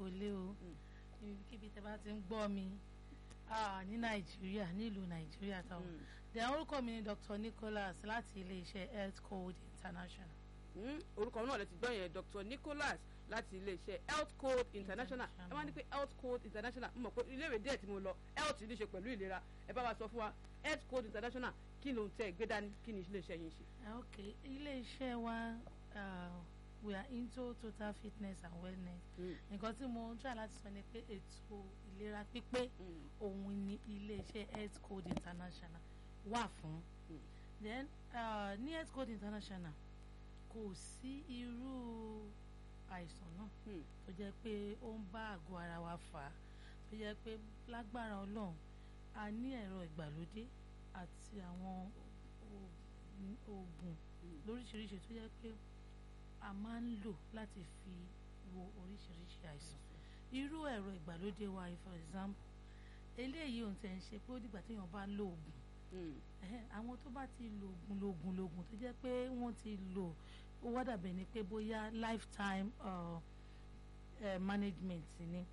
lágolé o ibikíbi tẹ bá ti ń gbọ́ mi ah, ní nàìjíríà nílùú nàìjíríà táwọn dẹ̀ orúkọ mi ni Dr. Nicholas láti iléeṣẹ́ health code international. Mm, orúkọ náà lè ti gbọ́ yẹn Dr. Nicholas láti iléeṣẹ́ health code international ẹ máa ní pé health code international mo mọ̀ pé iléèwé díẹ̀ tí mo lọ health ní í ṣe pẹ̀lú ìlera ẹ bá wa sọ fún wa health code international kí ló ń tẹ gbé dání kí ni iléeṣẹ́ yín ṣe. Ah, ok iléeṣẹ́ wa uh, we are into total fitness and wellness nǹkan tí mo ń try láti sọ ni pé ètò ìlera pípé òun ni iléeṣẹ́ health code international wà fún Mm. then uh, ní health code international kò sí irú àìsàn náà Hmm. tó jẹ́ pé ó ń bá àgọ́ ara wa fà á tó jẹ́ pé lágbára ọlọ́run a ní ẹ̀rọ ìgbàlódé àti àwọn oògùn- oògùn Mm. lóríṣiríṣi tó jẹ́ pé a máa ń lò láti fi wo oríṣiríṣi àìsàn irú ẹ̀rọ ìgbàlódé wa yìí, for example eléyìí ohun tẹ̀ ń ṣe pé ó dìgbà téèyàn bá lo oògùn Mm. ẹhẹ́n, àwọn tó bá ti lo oògùn lo oògùn lo oògùn tó jẹ́ pé wọ́n ti lò ó wá dàbẹ̀ ni pé bóyá lifetime uh, uh, management ni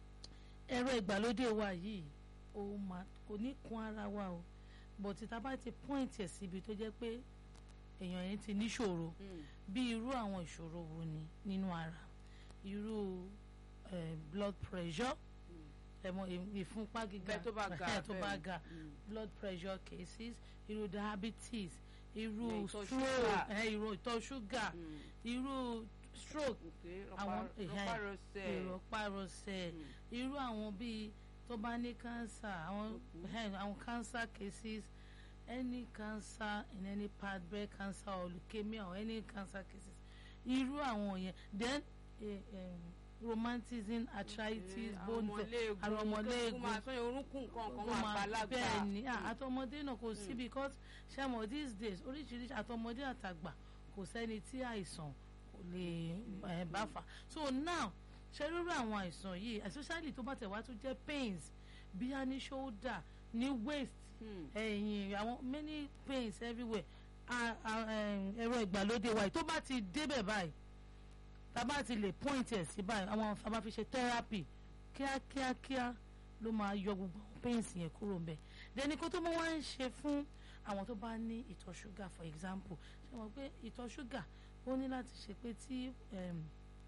ẹ̀rọ ìgbàlódé wa yìí ó máa kò ní kun ara wa o but tá a bá ti point ẹ̀ síbi tó jẹ́ pé èèyàn yẹn ti níṣòro Mm. bí irú àwọn ìṣòro wo ni nínú ara irú eh, blood pressure Mm. ẹ̀mọ ìfúnpá gíga bẹ́ẹ̀ tó bá ga ẹ̀hẹ́n, tó bá bẹ́ẹ̀. ga Mm. blood pressure cases irú diabetes irú Ìyẹn ìtọ̀ stroke ṣúgà. ẹ̀, irú ìtọ̀ ṣúgà Mm. irú stroke Okay, àwọn rọpa- ẹ̀hẹ́n, rọpárọsẹ̀. ìrọ̀párọsẹ̀ Mm. irú àwọn bíi tó bá ní cancer àwọn Mhm. ẹ̀hẹ́n, àwọn cancer cases any cancer in any part breast cancer or leukemia or any cancer cases irú àwọn yẹn then eh, um, rheumatism arthritis bone ọmọléegun àwọn ọmọléegun. kó máa sọ yẹn orúnkún nǹkan kan ó wọn máa àgbàlagbà bẹ́ẹ̀ ni ah, Mm. àtọmọdé náà kò sí Mm. because ṣàmọ̀ these days oríṣiríṣi àtọmọdé àtàgbà kò sẹ́ni tí àìsàn kò lè eh, bá fà so now ṣe rírú àwọn àìsàn yìí especially tó bá tẹ̀ wá tó jẹ́ pains bí a ní shoulder ní waist Mm. ẹ̀yìn àwọn many pains everywhere a- a- em, ẹ̀rọ ìgbàlódé wa yìí tó bá ti débẹ̀ báyìí tá a bá ti lè point ẹ̀ sí báyìí àwọn tá a bá fi ṣe therapy kíákíákíá ló máa yọ gbogbo àwọn pains yẹn kúrò ń bẹ̀ dẹni kó tó mọ́ wá ń ṣe fún àwọn tó bá ní ìtọ̀ ṣúgà for example ṣe mọ̀ pé ìtọ̀ ṣúgà ó ní láti ṣe pé tí em,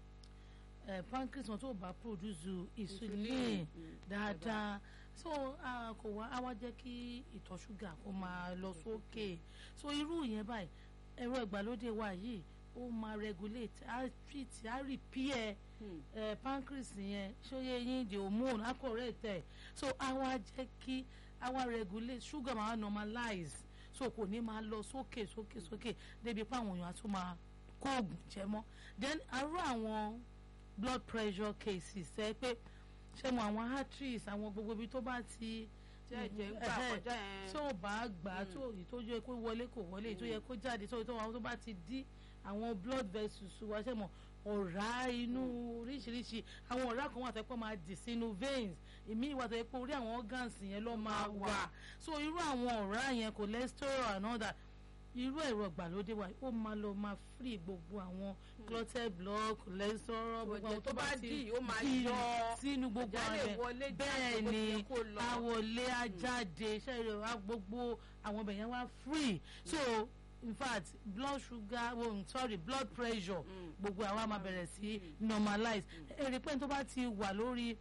eh, pancreas wọn tó bá produce insulin Mm. dáadáa so ah, kò wá á wá jẹ́ kí ìtọ̀ ṣúgà kó máa lọ sókè so irú yẹn báyìí ẹ̀rọ ìgbàlódé wa yìí ó máa regulate á treat á repair Mm. eh, pancreas yẹn ṣóyè yín the hormone á correct ẹ̀ so á wá jẹ́ kí á wá regulate sugar máa normalize so kò ní máa lọ sókè sókè sókè débi pé àwọn èèyàn á tún máa kó oògùn jẹ mọ́ then arú àwọn blood pressure cases ẹ pé ṣé mo àwọn arteries àwọn gbogbo ibi tó bá ti tí ẹ̀jẹ̀ ń gbà ẹ̀hẹ́, kọjá yẹn tí ò bá gbà á Mm. tó èyí tó yẹ kó wọlé kò wọlé èyí tó yẹ kó jáde tó tó àwọn tó bá ti dí àwọn blood vessels wa ṣe mọ ọ̀rá inú oríṣiríṣi àwọn ọ̀rá kan wà tó yẹ kó máa dì sínú veins èmi ìwà tó yẹ pé orí àwọn organs yẹn ló máa wà so irú àwọn ọ̀rá yẹn cholesterol and all that irú ẹ̀rọ ìgbàlódé wa ó máa lọ máa free gbogbo àwọn clotted blood cholesterol gbogbo àwọn tó bá dì ó máa dì yọ sínú gbogbo ẹ̀jẹ̀ lè rẹ̀ wọlé jáde bẹ́ẹ̀ bó ti ni yẹ kó lọ. àwọlé ajáde ṣẹ́yìn wá gbogbo àwọn ọbẹ̀ yẹn wá free so in fact blood sugar oh, sorry blood pressure Mm. gbogbo àwa máa bẹ̀rẹ̀ sí normalize èrè pé tó bá ti wà lórí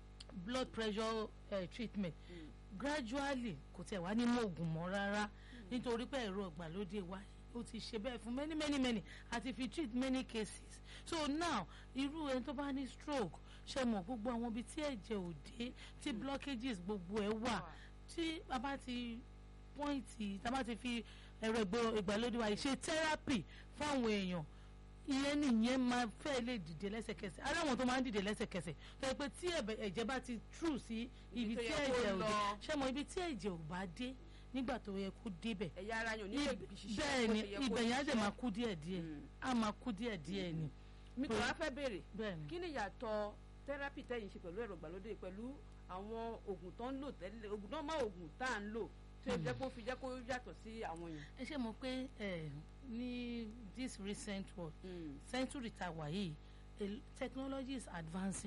blood pressure uh, treatment Mm. gradually kò tẹ̀ wá ní mọ́ oògùn mọ́ rárá nítorí pé ẹ̀rọ ìgbàlódé wa ó ti ṣe bẹ́ẹ̀ fún many many many àti fi treat many cases so now irú ẹni tó bá ní stroke ṣe mọ̀ gbogbo àwọn ibi tí ẹ̀jẹ̀ ò dé tí blockages gbogbo ẹ̀ wà tí a bá ti pọ́ìntì tá a bá ti fi ẹ̀rọ ìgbò- ìgbàlódé wa yìí ṣe therapy fáwọn èèyàn ìyẹn nìyẹn máa fẹ́ lè dìde lẹ́sẹ̀kẹsẹ̀ ara àwọn tó máa ń dìde lẹ́sẹ̀kẹsẹ̀ tó yẹ pé tí ẹ̀bẹ̀- ẹ̀jẹ̀ bá ti true sí ibi tó tí yẹ kó ẹ̀jẹ̀ ò dé lọ. ṣé mo ibi tí ẹ̀jẹ̀ ò bá dé nígbà tó yẹ kó débẹ̀ ẹ̀yà ara yẹn ò ní lè Ib- ṣiṣẹ́ bẹ́ẹ̀ bó ni ṣe yẹ kó ibẹ̀ yẹn á dẹ̀ ṣiṣẹ́. máa kú díẹ̀ díẹ̀ Mm. á máa kú díẹ̀ díẹ̀ ni mi kò wá fẹ́ béèrè bẹ́ẹ̀ ni. kí ni ìyàtọ̀ tẹ́rápì tẹ́yìn ṣe pẹ̀lú ẹ̀rọ ìgbàlódé pẹ̀lú àwọn oògùn tó ń lò tẹ́lẹ̀ oògùn náà má oògùn tá à ń lò tí ó jẹ́ kó fi jẹ́ kó yàtọ̀ sí àwọn yẹn. ẹ ṣe mọ̀ pé ẹ ní this recent world Mm. century tá a wà yìí a- technology is advancing.